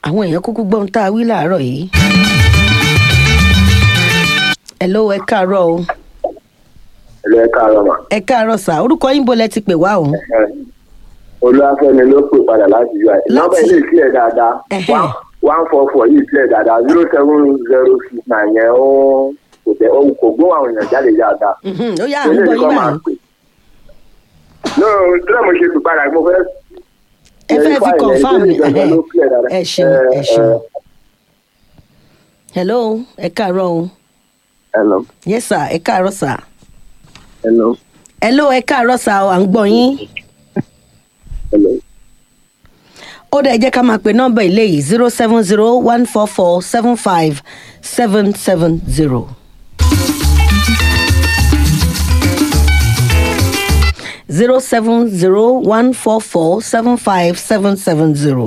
àwọn èèyàn kúkú gbọ́n tá a wí láàárọ̀ yìí. hello ẹ káàárọ̀ o ilé káàárọ̀ mà. ẹ káàárọ̀ sà orúkọ yín bó lẹ ti pè wá o. olúwàfẹ́mi ló pè padà láti yọ àìsàn. Láti- nọ́mbà ilé ìsílẹ̀ dáadáa Ẹhẹ́. one- one four four yìí sílẹ̀ dáadáa zero seven zero six nine yẹn ó kò tẹ ó kò gbóhùn àwọn èèyàn jáde dáadáa. Mhm, ó yá à ń ilé gbọ́ yín ìkọ́ máa báyìí. pè. no tíra mo ṣe pè padà mo fẹ́. ẹ fẹ́ fi verify rẹ̀, confam ìbéèrè ni gangan ló clear dáadáa. ẹ ṣeun ẹ Eh, ṣeun. eh, hello ẹ káàárọ̀ o hello yes sir ẹ káàárọ̀ sà. hello hello ẹ káàárọ̀ sà o à ń gbọ́ yín. hello. ó dẹ̀ jẹ́ ká máa pe nọ́mbà ilé yìí zero seven zero one four four seven five seven seven zero. zero seven zero one four four seven five seven seven zero.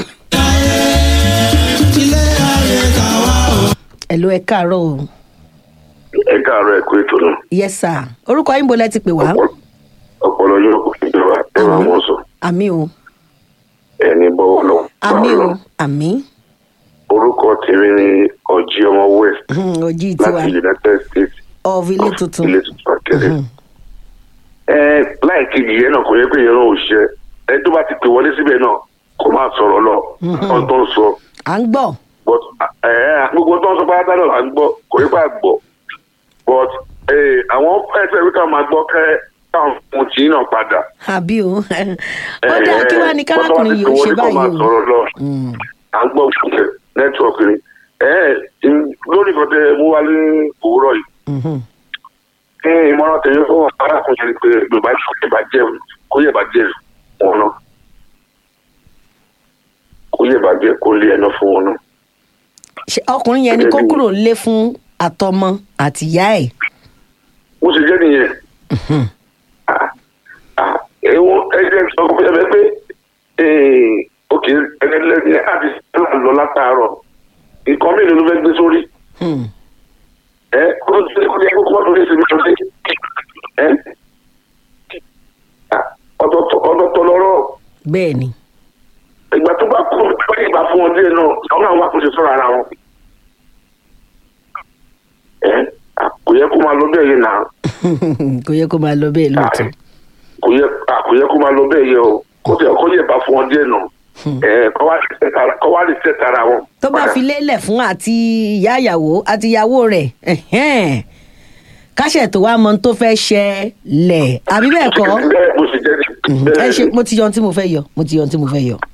ẹ̀lú ẹ káàárọ̀ o. ẹ káàárọ̀ ẹ kú ètò náà yes sir orúkọ yín bo lẹ ti pè wá. ọpọlọ yóò kò fi jọba ẹ máa mọ sọ àmì o ẹni bọwọ lọ. àmì o àmì orúkọ tèmi ni ọjí ọmọ west ojú tiwa láti united states of ilé tuntun. ilé tuntun akẹrẹ. ẹ láì kejì yẹn náà kò yẹ pé yẹn náà ò ṣe ẹ tó bá ti pè wọlé síbẹ̀ náà kó máa sọ̀rọ̀ lọ ọ̀n tó ń sọ à ń gbọ́. but ẹ gbogbo tó ń sọ pátá náà là ń gbọ́ kò yẹ pé à gbọ́ but ẹ àwọn ẹgbẹ́ wíkà máa gbọ́ kẹ́ káwọn ohun tí náà padà. àbí o ó dáa kí wàá ní kárákùnrin yìí ó ṣe báyìí o. sọ̀rọ̀ lọ à ń gbọ́ fúnkẹ́ nẹ́tíwọ̀kì ni lórí nǹkan tẹ mú wá ní òwúrọ̀ yìí Mhm. kí ìmọ̀ràn tẹ̀lé fún arákùnrin ni pé yorùbá kó yẹ bá jẹ́ kó yẹ bá jẹ́ wọn náà kó yẹ bá jẹ́ kó lé ẹná fún wọn náà. Ṣé ọkùnrin yẹn ni kó kúrò lé fún àtọmọ àtìyá ẹ̀. bó ṣe jẹ́ nìyẹn ẹ̀wọ̀n ẹ̀jẹ̀ sọ fún ẹ pé òkè ẹlẹ́ni àti lọ látàárọ̀ nǹkan mélòó ló fẹ́ gbé sórí Hmm. ẹ kó tó ṣe kó yẹ kó kó tó lè ṣe mí lọ́sẹ̀ ẹ ọ̀dọ̀tọ̀ lọ́rọ̀ bẹ́ẹ̀ ni ìgbà tó bá kú pé ìgbà fún wọn díẹ̀ náà àwọn àwọn àkóso sọ̀rọ̀ ara wọn ẹ kò yẹ kó máa lọ bẹ́ẹ̀ yẹn náà kò yẹ kó máa lọ bẹ́ẹ̀ lóòótọ́. kò yẹ kò yẹ kó máa lọ bẹ́ẹ̀ yẹ o kó tẹ kó yẹ bá fún wọn díẹ̀ náà ẹ kọ́ wá lè tẹ̀ tara wọn. tó bá fi lélẹ̀ fún àti ìyá ìyàwó àti ìyàwó rẹ̀ ẹ̀hẹ́n. káṣẹ̀ tó wá mọ ohun tó fẹ́ ṣẹlẹ̀ àbí bẹ́ẹ̀ kọ́ bẹ́ẹ̀ bó ṣe jẹ́ ni. ẹ ṣe mo ti yọ ohun tí mo fẹ́ yọ mo ti yọ ohun tí mo fẹ́ yọ.